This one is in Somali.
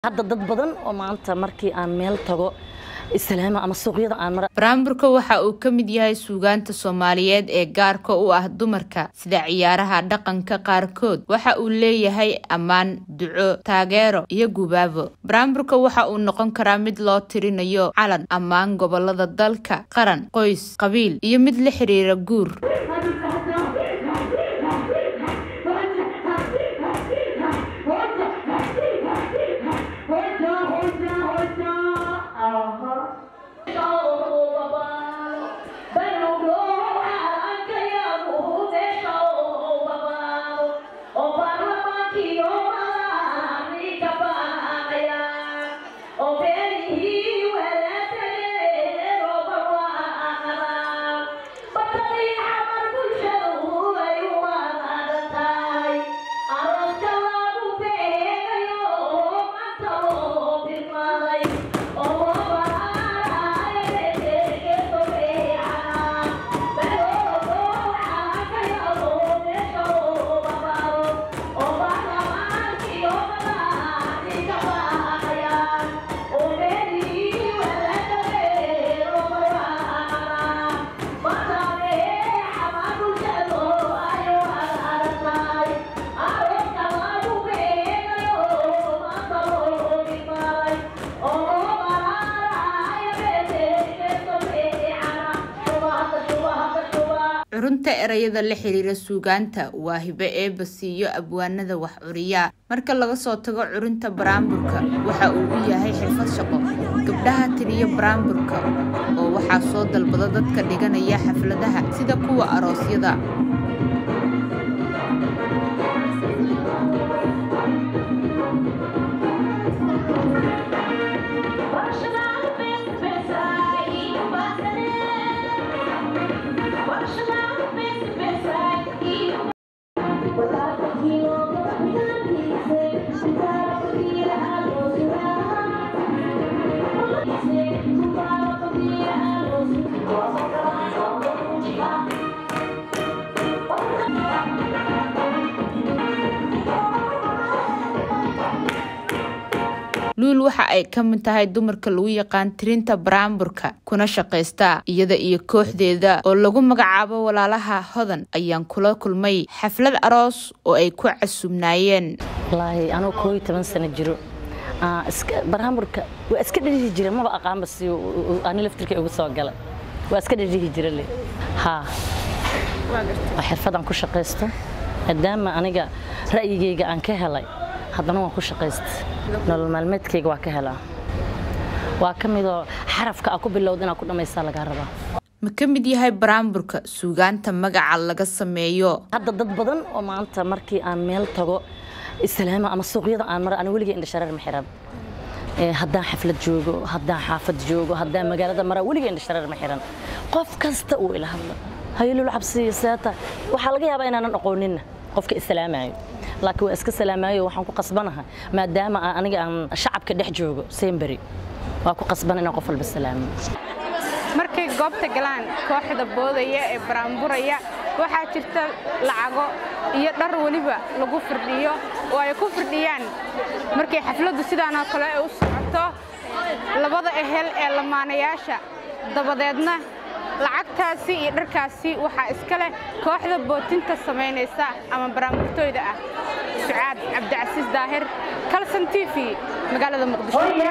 hadda dad badan oo maanta markii aan meel tago islaama ama suuqyada aan mara baraamburka waxa uu ka mid yahay suugaanta soomaaliyeed ee gaarka u ah dumarka sida ciyaaraha dhaqanka qaarkood waxa uu leeyahay ammaan duco taageero iyo gubaabo baraamburka waxa uu noqon karaa mid loo tirinayo calan ammaan gobolada dalka qaran qoys qabiil iyo mid la xiriira guur curunta erayada la xiriira suugaanta waa hibo eeba siiyo abwaanada wax curiya marka laga soo tago curunta baraamburka waxa uu u yahay xirfad shaqo gabdhaha tiriyo baraamburka oo waxaa soo dalbada dadka dhiganaya xafladaha sida kuwa aroosyada luul waxa ay ka mid tahay dumarka lagu yaqaan tirinta baraamburka kuna shaqaysta iyada iyo kooxdeeda oo lagu magacaabo walaalaha hodan ayaan kula kulmay xaflad aroos oo ay ku casubnaayeen wallaahi anuu koob iyo toban sano jiro baraamburka waa iska dhadhihi jira maba aqaanba si ani laftirkay ugu soo gala waa iska dhadhihi jira le haa waa xirfadaan ku shaqaysto maadaama aniga ra'yigayga aan ka helay haddana waan ku shaqaysta nolol maalmeedkayga waa ka helaa waa ka midoo xarafka aa ku bilowda inaad ku dhammaysaa lagaa rabaa ma ka mid yahay baraamburka suugaanta magaca laga sameeyo hadda dad badan oo maanta markii aan meel tago islaama ama suuqyada aan mara ana weligay indhashareer ma xiran haddaan xaflad joogo haddaan xaafad joogo haddaan magaalada mara weligay indhashareer ma xiran qof kasta uu ila hadla hayolul cabsiyo seeta waxaa laga yaabaa inaanan aqooninna qofka islaamayo laakiin waa iska salaamaayo waxaan ku qasbanaha maadaama aniga aan shacabka dhex joogo semberi waa ku qasban inaan qof walba salaamo markay goobta galaan kooxda boodaya ee baraamburaya waxaa jirta lacago iyo dhar weliba lagu firdhiyo oo ay ku firdhiyaan markay xafladdu sidaanoo kale u socoto labada ehel ee lamaanayaasha dabadeedna lacagtaasi iyo dharkaasi waxaa iska leh kooxda bootinta samaynaysa ama baraamburtooyda ah sucaad cabdicasiis daahir kalson t v magaalada muqdisho